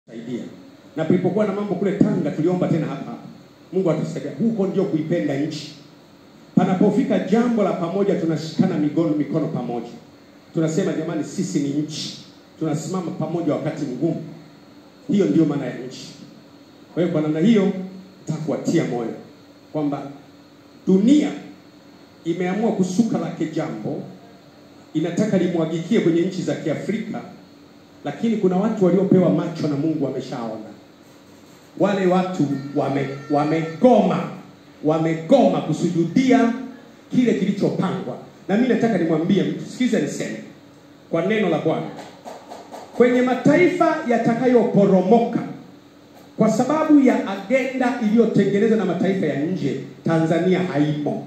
saidia. Na tulipokuwa na mambo kule Tanga tuliomba tena hapa hapa. Mungu atusaidia. Huko ndio kuipenda nchi. Panapofika jambo la pamoja tunashikana mikono mikono pamoja. Tunasema jamani sisi ni nchi. Tunasimama pamoja wakati mgumu. Hiyo ndio maana ya nchi. Kwa hiyo kwa namna hiyo nitakuwatia moyo kwamba dunia imeamua kusuka lake jambo, inataka limwagikie kwenye nchi za Kiafrika, lakini kuna watu waliopewa macho na Mungu wameshaona. Wale watu wame, wamegoma wamegoma kusujudia kile kilichopangwa, na mimi nataka nimwambie mtu, sikiza niseme kwa neno la Bwana, kwenye mataifa yatakayoporomoka kwa sababu ya agenda iliyotengenezwa na mataifa ya nje, Tanzania haimo.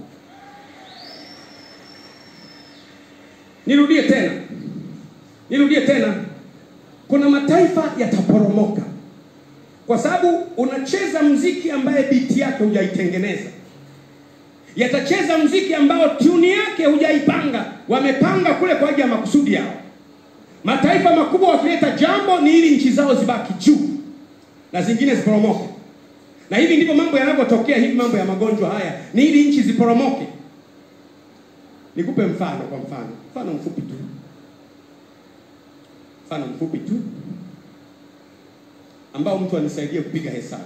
Nirudie tena, nirudie tena, kuna mataifa yataporomoka kwa sababu unacheza mziki ambaye biti yake hujaitengeneza. Yatacheza mziki ambao tuni yake hujaipanga, wamepanga kule kwa ajili ya makusudi yao. Mataifa makubwa wakileta jambo ni ili nchi zao zibaki juu na zingine ziporomoke. Na hivi ndivyo mambo yanavyotokea. Hivi mambo ya magonjwa haya ni ili nchi ziporomoke. Nikupe mfano, kwa mfano, mfano mfupi tu, mfano mfupi tu ambao mtu anisaidie kupiga hesabu.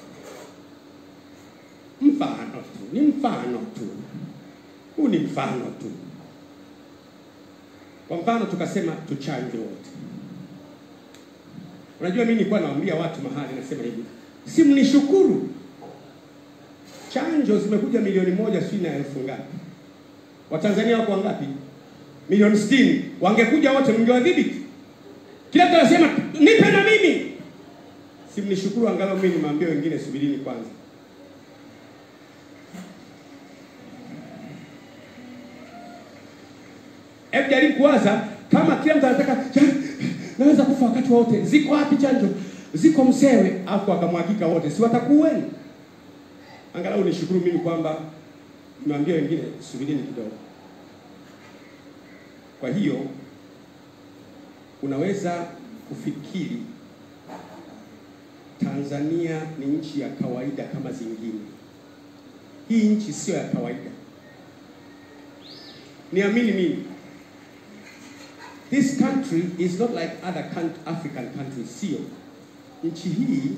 Mfano tu, ni mfano tu, huu ni mfano tu. Kwa mfano tukasema tuchanje wote. Unajua, mimi nilikuwa nawaambia watu mahali, nasema hivi, si mnishukuru, chanjo zimekuja milioni moja sijui na elfu ngapi. Watanzania wako wangapi? Milioni sitini. Wangekuja wote, mngewadhibiti. Kila mtu anasema nipe na mimi si mnishukuru angalau mimi nimwambie wengine subirini kwanza. Hebu jaribu kuwaza kama kila mtu anataka naweza kufa wakati wote, ziko wapi chanjo? Ziko Msewe, afu akamwagika wote, si watakuweni? Angalau nishukuru mimi kwamba nimwambie wengine subirini kidogo. Kwa hiyo unaweza kufikiri Tanzania ni nchi ya kawaida kama zingine. Hii nchi sio ya kawaida, niamini mimi. This country is not like other African countries. Sio nchi hii,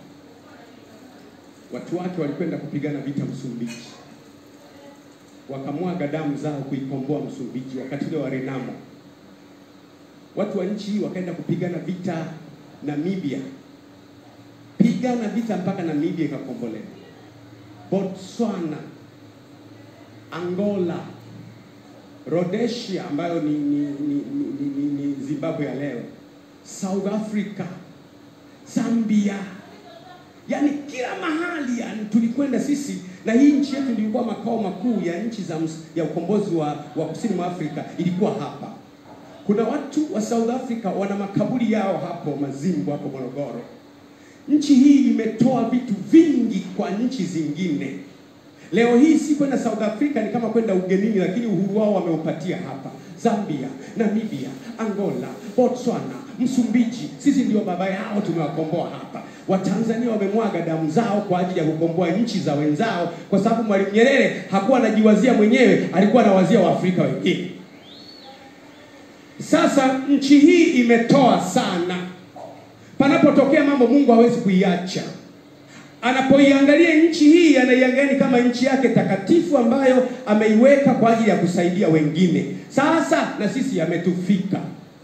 watu wake walikwenda kupigana vita Msumbiji, wakamwaga damu zao kuikomboa Msumbiji wakati ule wa Renamo. Watu wa nchi hii wakaenda kupigana vita Namibia pigana vita mpaka Namibia ikakombolewa. Botswana, Angola, Rhodesia ambayo ni, ni, ni, ni, ni, ni Zimbabwe ya leo, South Africa, Zambia, yaani kila mahali yani tulikwenda sisi, na hii nchi yetu ilikuwa makao makuu ya nchi za ya ukombozi wa, wa kusini mwa Afrika ilikuwa hapa. Kuna watu wa South Africa wana makaburi yao hapo Mazimbu, hapo Morogoro. Nchi hii imetoa vitu vingi kwa nchi zingine. Leo hii si kwenda South Africa ni kama kwenda ugenini, lakini uhuru wao wameupatia hapa. Zambia, Namibia, Angola, Botswana, Msumbiji, sisi ndio baba yao, tumewakomboa hapa. Watanzania wamemwaga damu zao kwa ajili ya kukomboa nchi za wenzao, kwa sababu Mwalimu Nyerere hakuwa anajiwazia mwenyewe, alikuwa anawazia Waafrika wengine. Sasa nchi hii imetoa sana Panapotokea mambo Mungu hawezi kuiacha. Anapoiangalia nchi hii, anaiangalia kama nchi yake takatifu ambayo ameiweka kwa ajili ya kusaidia wengine. Sasa na sisi yametufika.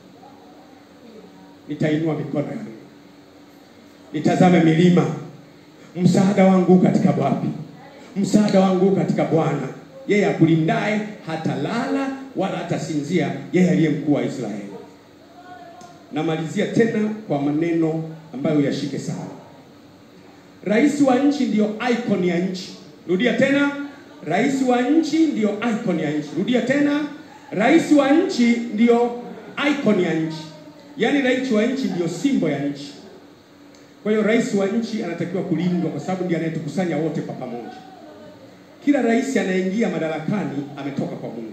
Nitainua mikono yangu, nitazame milima. Msaada wangu katika wapi? Msaada wangu katika Bwana, yeye akulindaye hatalala wala hatasinzia, yeye aliye mkuu wa Israeli. Namalizia tena kwa maneno ambayo yashike sawa. Rais wa nchi ndiyo icon ya nchi. Rudia tena, rais wa nchi ndiyo icon ya nchi. Rudia tena, rais wa nchi ndiyo icon ya nchi, yaani rais wa nchi ndiyo simbo ya nchi. Kwa hiyo rais wa nchi anatakiwa kulindwa, kwa sababu ndiye anayetukusanya wote kwa pamoja. Kila rais anayeingia madarakani ametoka kwa Mungu.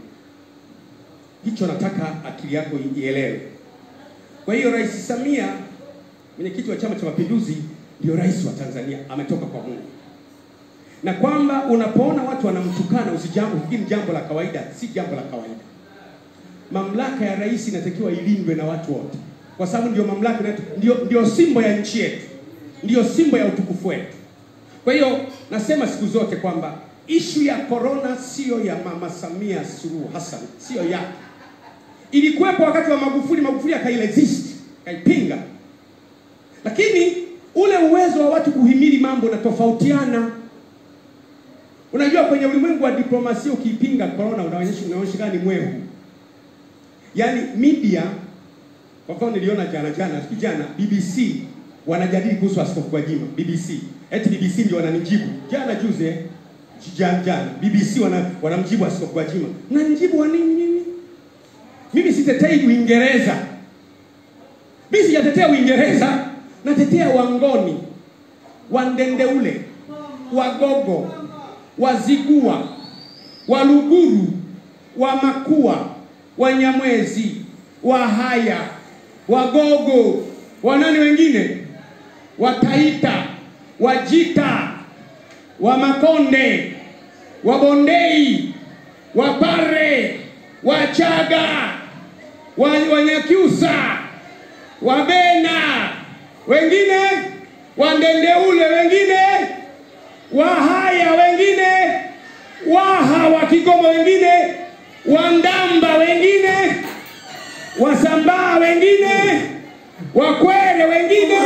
Hicho nataka akili yako ielewe. Kwa hiyo Rais Samia mwenyekiti wa Chama cha Mapinduzi ndio rais wa Tanzania, ametoka kwa Mungu, na kwamba unapoona watu wanamtukana usijambo, ufikiri jambo la kawaida. Si jambo la kawaida. Mamlaka ya rais inatakiwa ilindwe na watu wote, kwa sababu ndio mamlaka inayotu- ndio, ndio simbo ya nchi yetu, ndio simbo ya utukufu wetu. Kwa hiyo nasema siku zote kwamba ishu ya corona siyo ya Mama Samia Suluhu Hassan, siyo yake. Ilikuwepo wakati wa Magufuli, Magufuli akairesist, akaipinga, lakini ule uwezo wa watu kuhimili mambo unatofautiana. Unajua, kwenye ulimwengu wa diplomasia ukiipinga corona unaonyesha unaonyesha kama ni mwehu. Yaani media, kwa mfano niliona jana jana, siku jana BBC wanajadili kuhusu Askofu Gwajima. BBC eti BBC ndio wananijibu jana juzi, eh, jana jana BBC wana, wanamjibu Askofu Gwajima. Mnanijibu wa nini mimi? Mimi sitetei Uingereza, mimi sijatetea Uingereza, natetea Wangoni, Wandendeule, Wagogo, Wazigua, Waluguru, Wamakua, Wanyamwezi, Wahaya, Wagogo, wanani wengine, Wataita, Wajita, Wamakonde, Wabondei, Wapare, Wachaga, wa- Wanyakyusa, Wabena, wengine Wandendeule, wengine Wahaya, wengine Waha wa Kigoma, wengine Wandamba, wengine Wasambaa, wengine Wakwere, wengine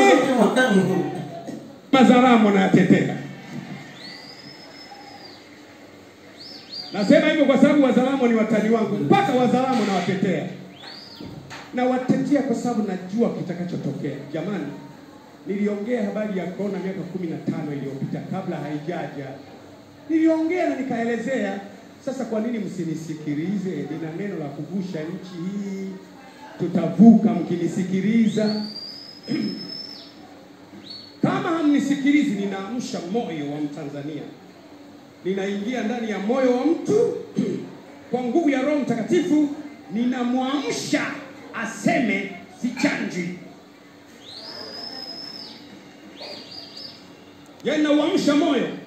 Mazaramo na Tetera. Nasema hivyo kwa sababu Wazaramo ni watani wangu, mpaka Wazaramo na watetea na watetea kwa sababu najua kitakachotokea. Jamani, niliongea habari ya korona miaka kumi na tano iliyopita kabla haijaja, niliongea na nikaelezea. Sasa kwa nini msinisikilize? Nina neno la kuvusha nchi hii, tutavuka mkinisikiliza. Kama hamnisikilizi, ninaamsha moyo wa Mtanzania, ninaingia ndani ya moyo wa mtu kwa nguvu ya Roho Mtakatifu, ninamwamsha aseme sichanjwi. Yaani nauamsha moyo